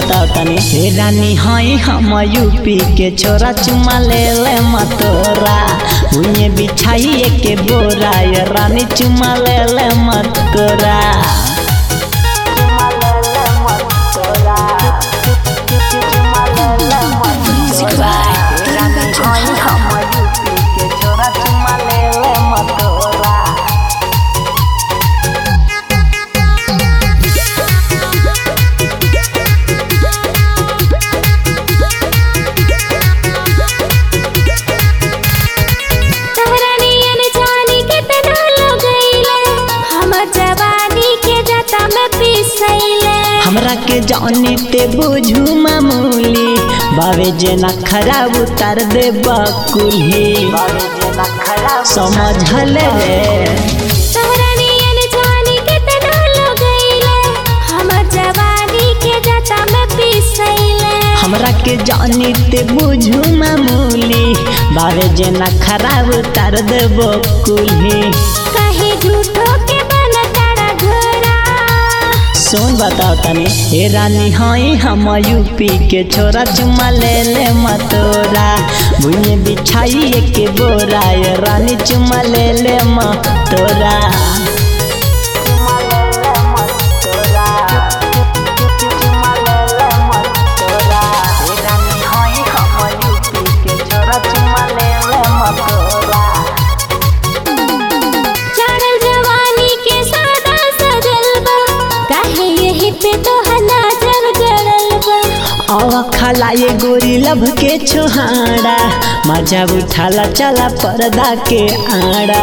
बताओ तनी हे रानी हई हम यूपी के छोरा चुमा ले ले मतोरा उन्हें बिछाई के बोरा ये रानी चुमा ले ले मतोरा Music by Ranga Johan. तहरानियन जानी के तना लगैले हमर जवानी के जता में पिसैले हमरा के जानी ते बुझू मामूली बावे जेना खराब उतार दे बकुली समझल रे तहरानियन जानी के तना लगैले हमर जवानी के जता में पिसैले हमरा के जानी ते बुझू मामूली बावे जेना खराब उतार दे बकुली कहीं झूठो के बन तारा घोरा सुन बताओ तनी हे रानी हई हम यूपी के छोरा चुमा ले ले मतोरा भुइए बिछाई के बोरा ये रानी चुमा ले ले मतोरा चढ़ल जवानी के सादा सजल बा काहे यही पे तो नजर गड़ल बा आवा खाला ये गोरी लभ के छोहाड़ा मजा उठाला चला पर्दा के आड़ा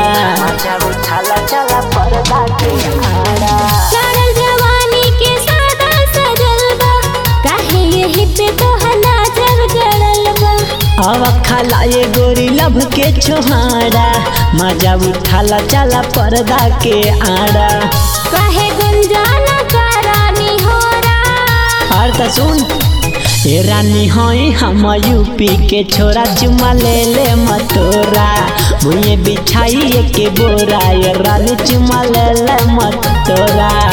चढ़ल जवानी के सादा सजल बा काहे यही पे तो नजर गड़ल बा आवा खाला ये गोरी लभ के छोहाड़ा मजा उठाला चला पर्दा के आड़ा काहे गुंजाना करानी होरा और त सुन ए रानी हई हम यूपी के छोरा चुमा ले ले मतोरा भुइए बिछाई के बोरा ये रानी चुमा ले ले मतोरा